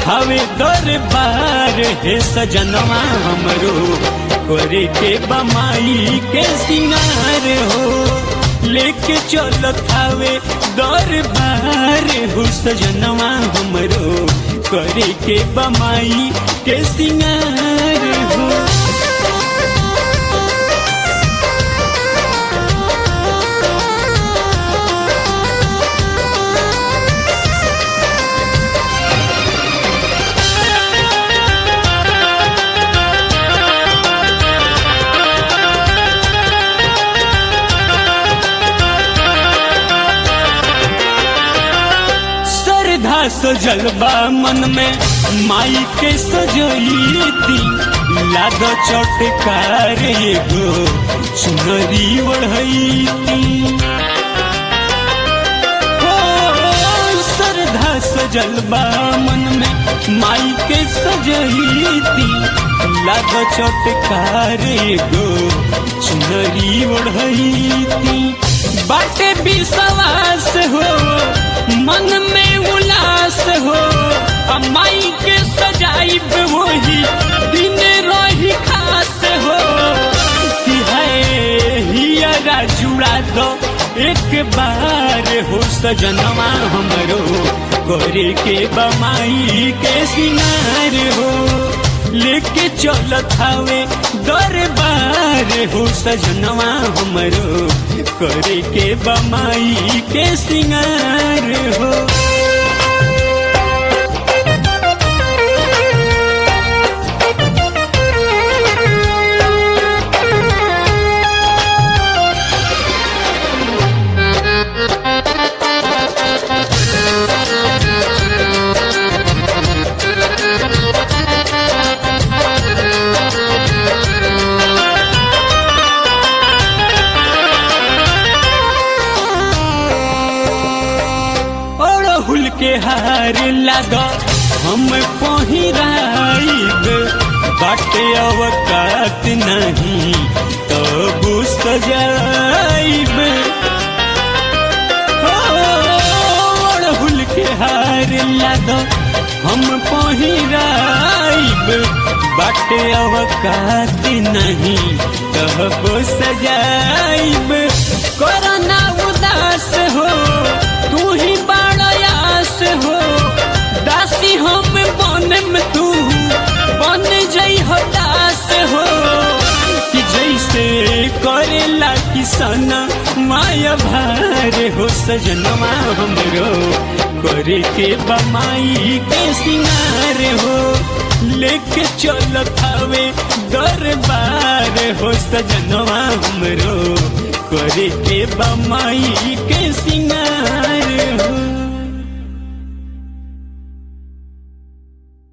हवे दरबार हे सजनवा हमरो करे के बमाई के सिंगार हो लेके चलत हवे दरबार हो सजनवा हमरो करे के बमाई के सिंगार हो श्रद्धा सजलबा मन में माई के सजईती लाद चटकार एगो चुनरी बढ़ईती हो श्रद्धा सजलबा मन में माई के सजईती लाद चटकार एगो चुनरी बढ़ईती बाटे विश्वास हो मन में उल्लास हो अमाई के सजाइब वही दिन रही खास हो कि है हियरा जुड़ा दो एक बार हो सजनवा हमरो करे के बमाई के सिंगार हो लेके चलत हवे दरबार हो सजनवा हमरो करे के बमाई के सिंगार हो अड़हुल के हार लाग हम पहिराइब बाटे अवकात नहीं तब सजाइब हो, अड़हुल के हार लाग हम पहिराइब बाटे अवकात नहीं तब सजाइब कोरोना उदास हो तू ही बड़यास हो दासी हम बन में तू बन जई हो दास हो कि जैसे करेला किसान माया भार हो सजनवा हमरो करे के बमाई के सिंगार हो लेके चलत हवे दरबार हो सजनवा हमरो करे के बमाई के सिंगार हो